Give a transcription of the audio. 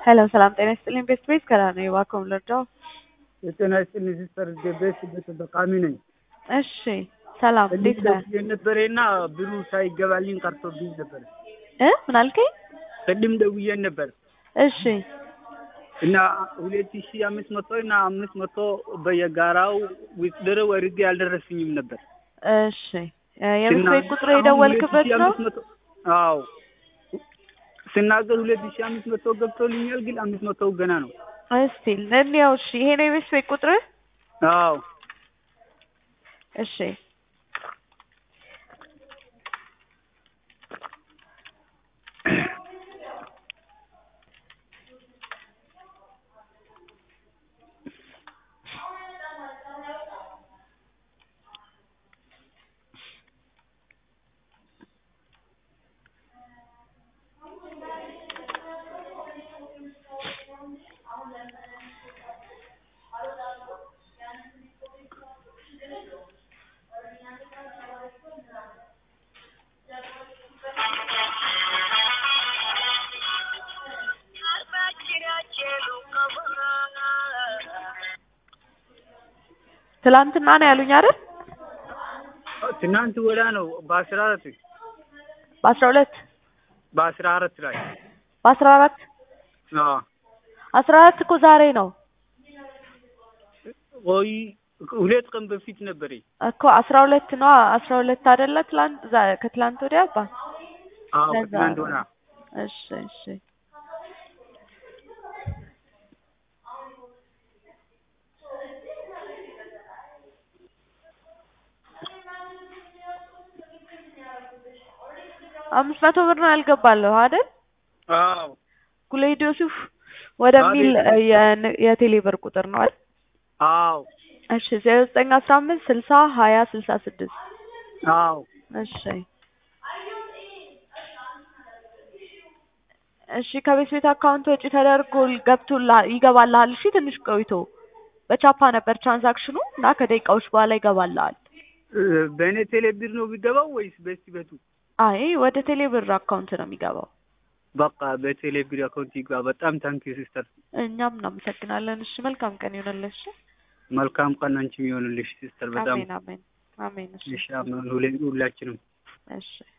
ሄሎ ሰላም ጤና ይስጥልኝ። ቤስት ቤት ከላ ነው የባኮም ልርዳው። የጤና ይስጥልኝ ሲስተር ቤት ተጠቃሚ ነኝ። እሺ ሰላም እንዴት ነህ? የነበረና ብሩ ሳይገባልኝ ቀርቶብኝ ነበር። እ ምን አልከኝ? ቅድም ደውዬ ነበር እሺ እና ሁለት ሺ አምስት መቶ እና አምስት መቶ በየጋራው ውድድር ወርጄ አልደረስኝም ነበር። እሺ የቤት ቤት ቁጥሩ የደወልክበት ነው? አዎ ስናገር ሁለት ሺ አምስት መቶ ገብቶልኛል፣ ግን አምስት መቶ ገና ነው። እስቲ እንየው። እሺ ይሄ ነው የቤት ቤት ቁጥር? አዎ እሺ ትላንትና ነው ያሉኝ አይደል? ትናንት ወዳ ነው በአስራ አራት በአስራ ሁለት በአስራ አራት ላይ በአስራ አራት አዎ አስራ አራት እኮ ዛሬ ነው ወይ ሁለት ቀን በፊት ነበር እኮ አስራ ሁለት ነው አስራ ሁለት አይደለ? ትላንት ዛ- ከትላንት ወዲያ አባ አዎ ለዛ ከትናንት ነው። ወዳ እሺ እሺ አምስት መቶ ብር ነው ያልገባለሁ አይደል? አዎ ጉሌድ ዮሱፍ ወደሚል አቤት። እ የን- የቴሌ ብር ቁጥር ነው አይደል? አዎ እሺ ዜሮ ዘጠኝ አስራ አምስት ስልሳ ሀያ ስልሳ ስድስት አዎ እሺ እሺ ከቤት ቤት አካውንት ወጪ ተደርጎ ገብቶላ ይገባልሃል። እሺ ትንሽ ቆይቶ በቻፓ ነበር ትራንዛክሽኑ እና ከደቂቃዎች በኋላ ይገባልሃል። እ፣ በእኔ ቴሌ ብር ነው የሚገባው ወይስ በስቲ ቤቱ? አይ ወደ ቴሌ ብር አካውንት ነው የሚገባው። በቃ በቴሌ ብር አካውንት ይግባ። በጣም ታንኪ ሲስተር። እኛም እናመሰግናለን። እሺ መልካም ቀን ይሆንልሽ። መልካም ቀን አንቺም ይሆንልሽ ሲስተር። በጣም አሜን አሜን አሜን። እሺ እሺ፣ አሜን። ሁሌ- ሁላችንም እሺ